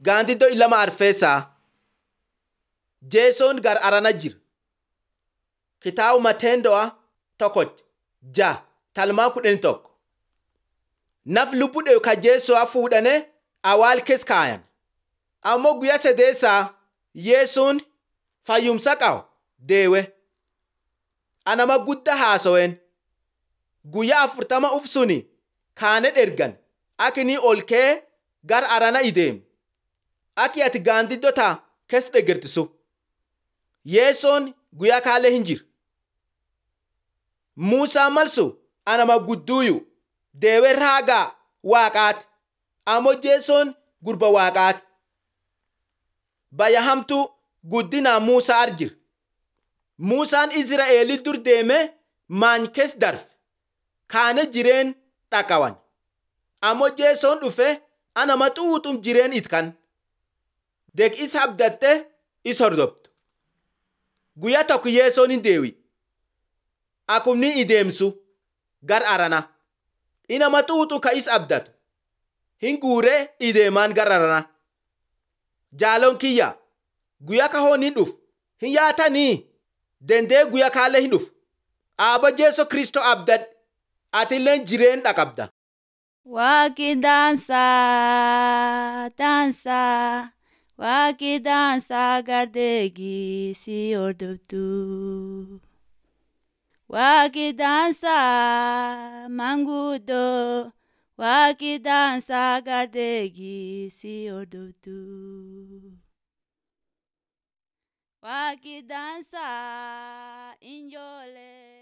Gaandiddoo ilama arfeessaa. Jeesoon gar arana jira. Kitaaba Mateendo'a tokkoch ja talmaa kudhan tokko. Naf lubbuu dheeyu ka jeesoo fuudhanii awaal keessa kaayan. Ammoo guyyaa sadeessaa Yesuun fayyumsa qabu deewe. Anama guddaa haasawen. Guyyaa afurtama uf suni kaane dhergan akini ol kee gar arana ideem. Aki ati gaandiddoo taa keessa dhegertisu. Yesoon guyyaa kaalee hin jiru. Muusaa malsu anama gudduuyu deewe raagaa waaqaati. Ammoo Jeesoon gurba waaqaati. Baya hamtuu guddinaa Muusaa arjira. Muusaan Izraa'eelii dur deemee maany keessa darbe. Kaane jireen dhaqawan. Ammoo Jeesoon dhufe anama xuuxum jireen itkan. Dek is abdattee is hordoftu. Guyyaa tokko Yeesoon hin deewi. Akumni ideemsu gar arana. Inama xuuxu ka is abdatu. Hin guuree ideemaan gar arana. Jaaloon kiyya guyyaa kahoon hin dhufu. Hin yaatanii dandee guyyaa kaalee hin dhufu. Aaba Jeeso Kristoo abdadhe. Atilleen jireen dhaqabda. Waaqi daansaa daansaa waaqi daansaa gardeegii si hordoftu. Waaqi daansaa manguddoo waaqi daansaa gardeegii si hordoftu. Waaqi daansaa injoolee.